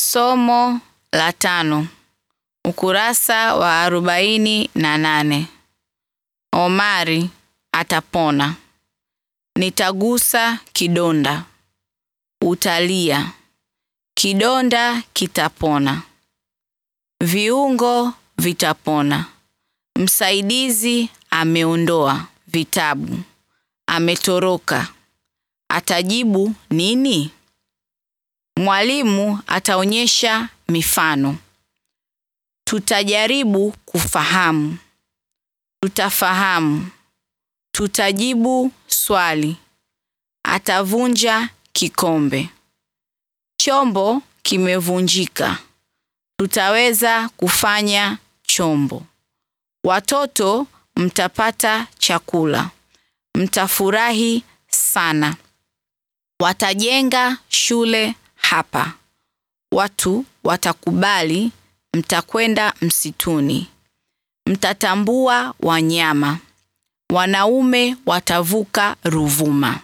Somo la tano ukurasa wa arobaini na nane. Omari atapona. Nitagusa kidonda. Utalia. Kidonda kitapona. Viungo vitapona. Msaidizi ameondoa vitabu. Ametoroka. Atajibu nini? Mwalimu ataonyesha mifano. Tutajaribu kufahamu. Tutafahamu. Tutajibu swali. Atavunja kikombe. Chombo kimevunjika. Tutaweza kufanya chombo. Watoto mtapata chakula. Mtafurahi sana. Watajenga shule hapa. Watu watakubali mtakwenda msituni. Mtatambua wanyama. Wanaume watavuka Ruvuma.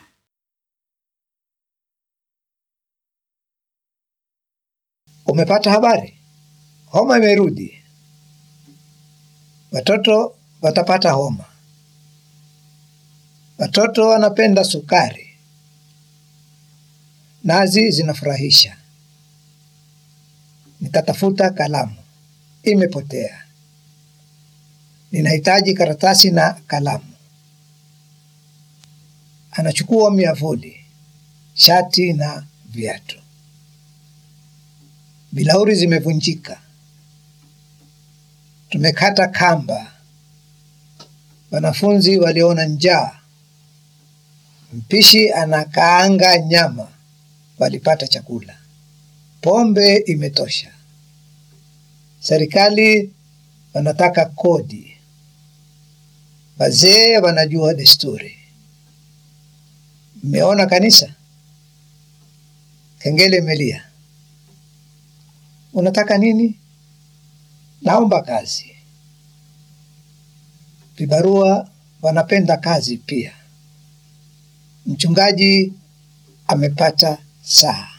Umepata habari? Homa imerudi. Watoto watapata homa. Watoto wanapenda sukari. Nazi zinafurahisha. Nikatafuta kalamu. Imepotea. Ninahitaji karatasi na kalamu. Anachukua miavuli, shati na viatu. Bilauri zimevunjika. Tumekata kamba. Wanafunzi waliona njaa. Mpishi anakaanga nyama. Walipata chakula. Pombe imetosha. Serikali wanataka kodi. Wazee wanajua desturi. Mmeona kanisa? Kengele imelia. Unataka nini? Naomba kazi. Vibarua wanapenda kazi pia. Mchungaji amepata saa.